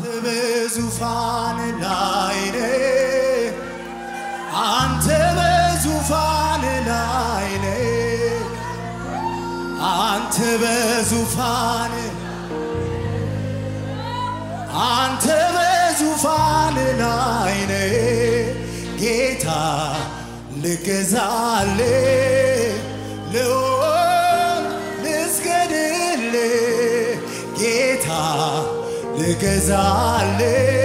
በዙፋን ላይ ነህ፣ አንተ በዙፋን ላይ ነህ፣ አንተ በዙፋን አንተ በዙፋን ላይ ነህ ጌታ ልገዛል ልሆን ልስገድል ጌታ ልገዛል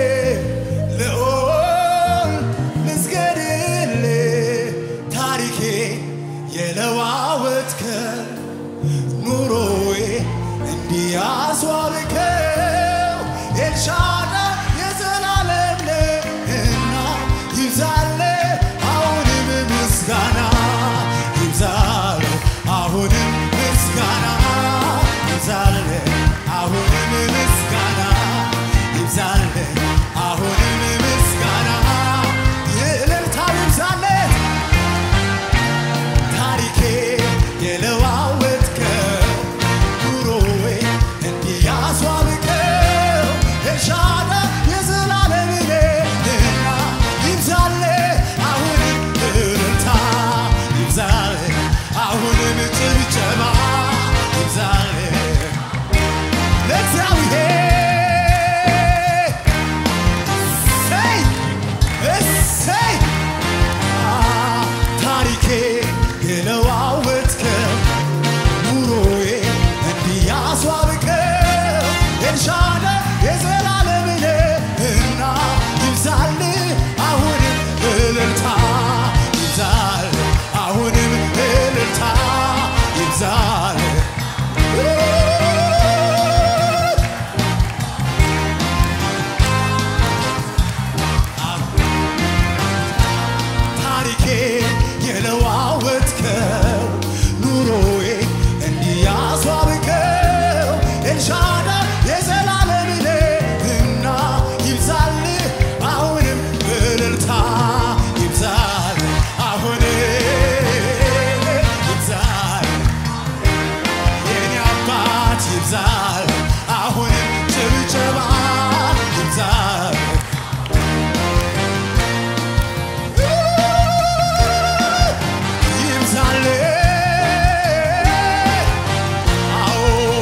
ልሆን ልስገድል ታሪኬ የለዋወጥከ ኑሮዬ እንዲያስዋብከው ኤልሻዳይ የዘላለም ነህና ይብዛል አሁንም ምስጋና ይብዛል አሁንም ምስጋና ይብዛል አሁንም ምስጋና ይብዛል አሁንም ምስጋና የእልልታው ይብዛለት ታሪኬ የለዋወጥከው ኑሮዬ እንዲያስዋብከው ኤልሻዳይ የዘላለም ነህና ይብዛል አሁንም እልልታ ይብዛል አሁንም ጭብጨባ ይብዛል ለእግዚአብሔር እሰይ እሰይ ታሪኬ የለዋወጥከው ኑሮዬ እንዲያስዋብከው ኤልሻዳይ የዘላለም ነህና ይብዛል አሁንም እልልታ ይብዛል አሁንም እልልታ ይብዛል ታሪኬ የለዋወጥከው ኑሮዬ እንዲያስዋብከው ኤልሻዳይ የዘላለም ነህና ይብዛል አሁንም እልልታ ይብዛል አሁንም ይብዛል የኔ አባት ይብዛል አሁንም ጭብጨባ ይብዛል ይብዛል አዎ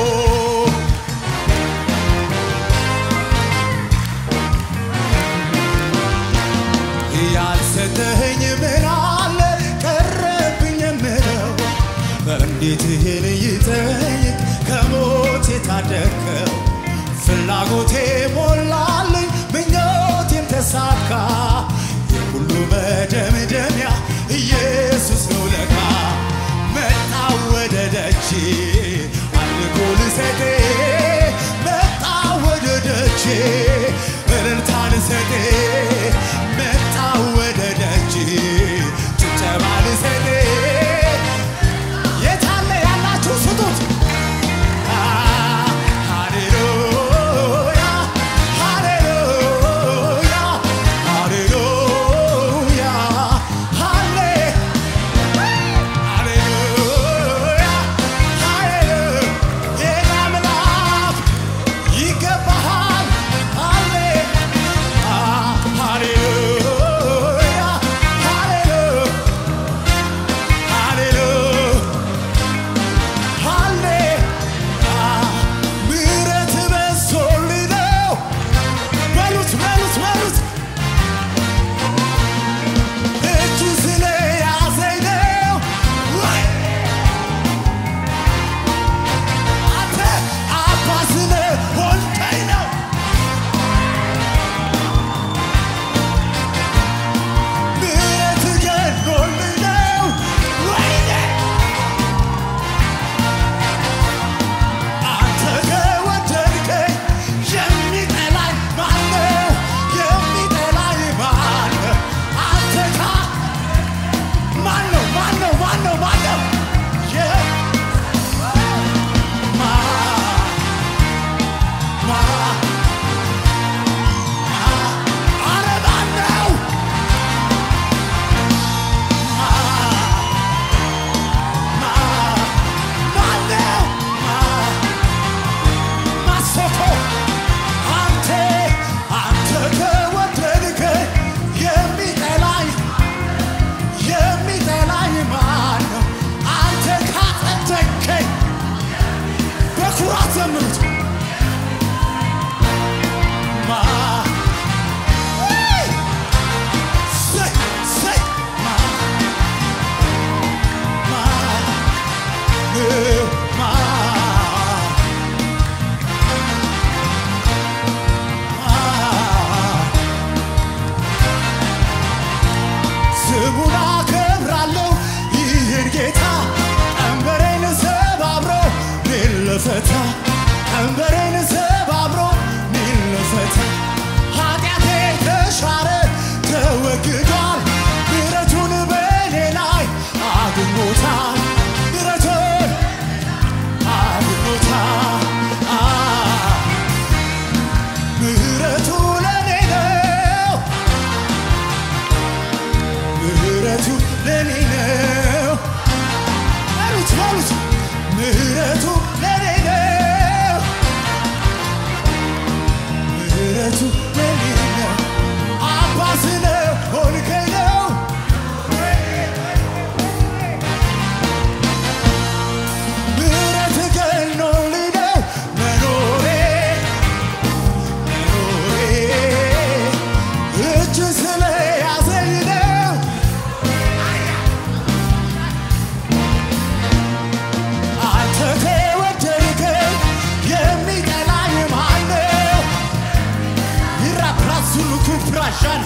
ያልሰጠኸኝ ምን አለ ቀረብኝ የምለው እንዴት ይህን ይጠይቅ ከሞት የታደግከው ፍላጎቴ ሞላልኝ ምኞቴም ተሳካ የሁሉ መደምደሚያ ኢየሱስ ነው ለካ መጣ ወደ ደጅ አምልኮ ልሰጥ መጣ ወደ ደጅ እልልታ ልሰጥ መጣ ወደ ደጅ ጭብጨባ ልሰጥ የታለ ያላችሁ ስጡት ሃሌሉያ ሃሌሉያ ሃሌሉያ ሃሌ ሃሌሉያ ሃሌሉያ የኔ አምላክ ይገባሃል ሃሌ ምህረቱ ለኔ ነው በሉት በሉት ምህረቱ ለኔ ነው ምህረቱ ለኔ ነው አባ ስለሆንከኝ ነው ምህረት ገኖልኝ ነው መኖሬ መኖሬ እጅ ስለያዘኝ ነው አንተ ከወደድከኝ የሚጠላኝ ማነው? ይራፕራሱሉ ኩፕራሻን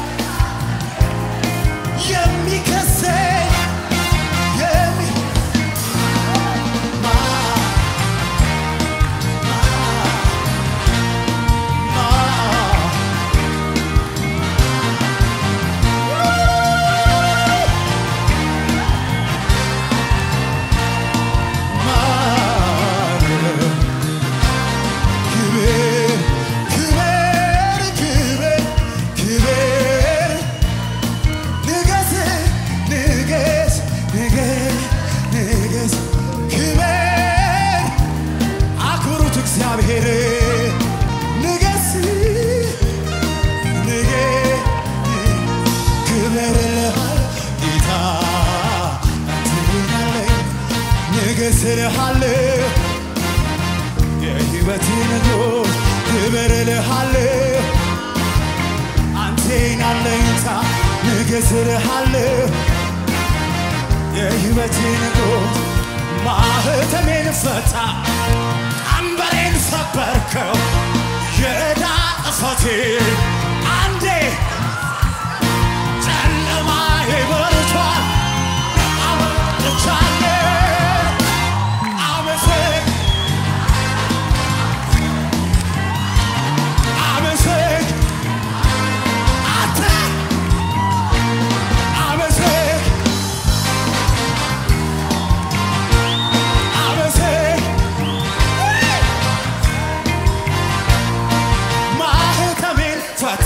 የሚከሰኝ የሚ ማ ማ እግዚአብሔር ንገስ ንገ ክብር ልሃል ጌታ ትሆናለህ ንገስልሃለሁ የህይወት ንጉሥ ክብር ልሃለሁ አንቴን አለኝታ ንገስልሃለሁ የህይወት ንጉሥ ማህተሜን ፈታ ቀንበሬን ሰበርከው የዕዳ ጽሕፈቴን አንዴ ጨለማዬ በርቷል አመልክቻለሁ አመሰግ አመሰግ አንተ አመሰግ አመሰግ ማህተሜን ፈታ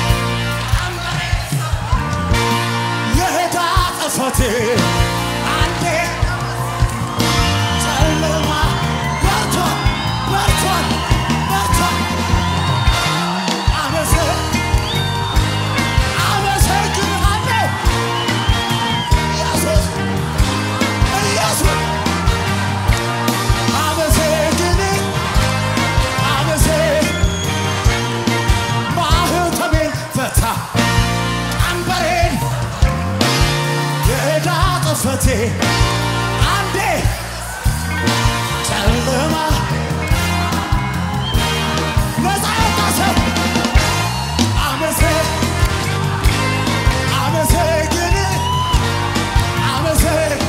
የዕዳ ጽሕፈቴን አንዴ ጨለማ በርቷል በርቷል በርቷል አመሰግ አመሰግንሃለሁ ኢየሱስ ኢየሱስ አመሰግን አመሰግ ማህተሜን ፈታ ቀንበሬን የዕዳ ጽሕፈቴን አንዴ ጨለማ ነፃ ያወጣ ሰው አመሰግ አመሰግን አመሰግ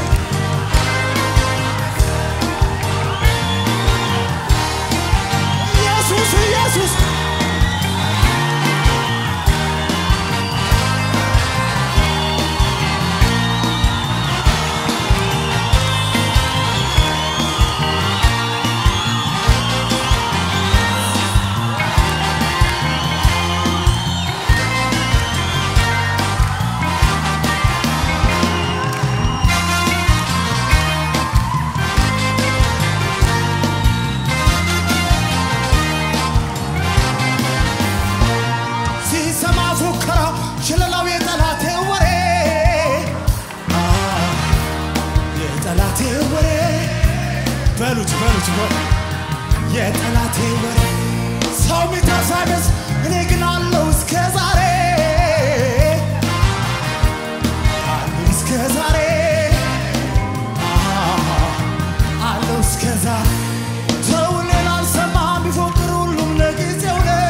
ኢየሱስ ኢየሱስ ሲሰማ ፉከራ ሽለላው የጠላቴ ወሬ አ፣ የጠላቴ ወሬ በሉት በሉት በ የጠላቴ ወሬ ሰው ሚተርፋገስ እኔ ግን አለው እስከ ዛሬ አለው እስከ ዛሬ አ፣ አለው እስከ ዛሬ ሰው ሌላ አልሰማም ቢፎክር ሁሉም ለጊዜው ነው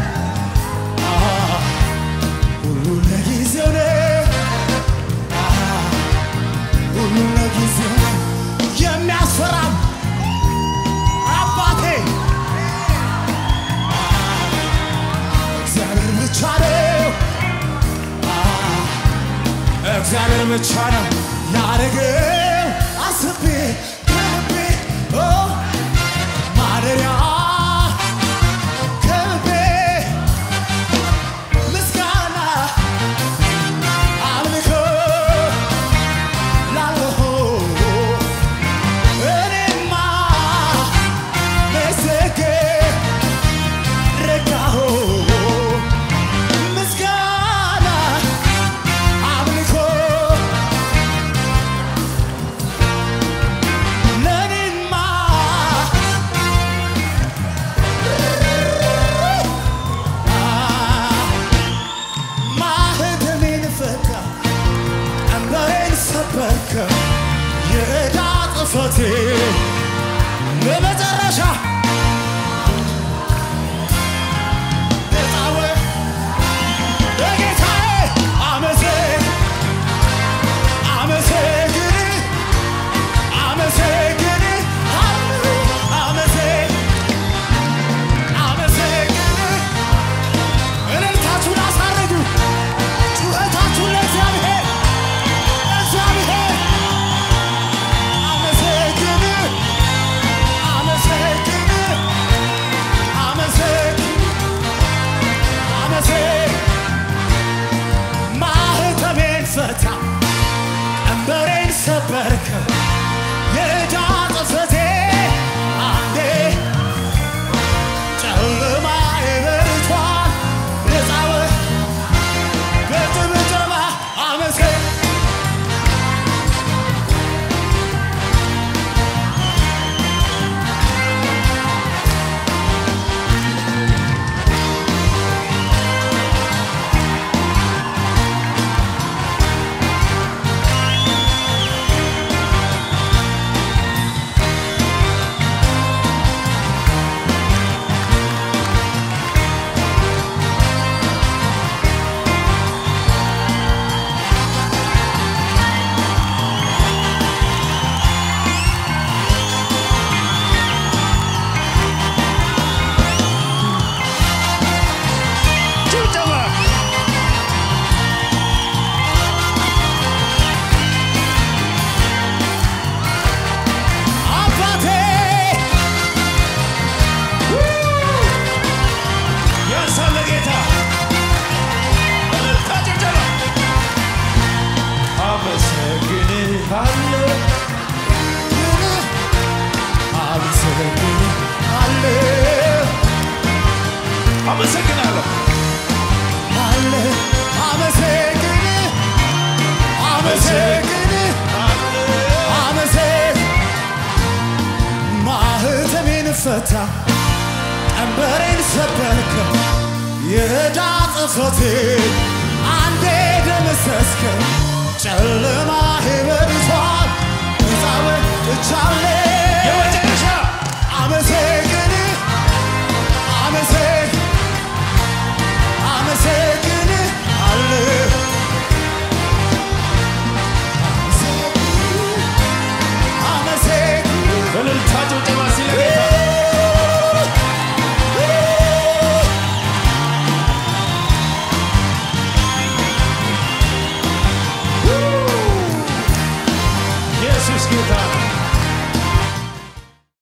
ሁሉ ለጊዜው ነው። ሁሉ ለጊዜው ነው። የሚያስፈራም አባቴ እግዚአብሔር ብቻ ነው። እግዚአብሔር ብቻ ነው ያደረገው አስቤ ከልቤ ኦ ማደሪያ ከልቤ ምስጋና አምልኮ አመሰግናለሁ አለ አመሰግን አመሰግን አመሰግ ማህተሜን ፈታ ቀንበሬን ሰበርከው የዕዳ ጽሕፈቴን አንዴ ደመሰስከው ጨለማ በርቷል ነፃ ወጥቻለሁ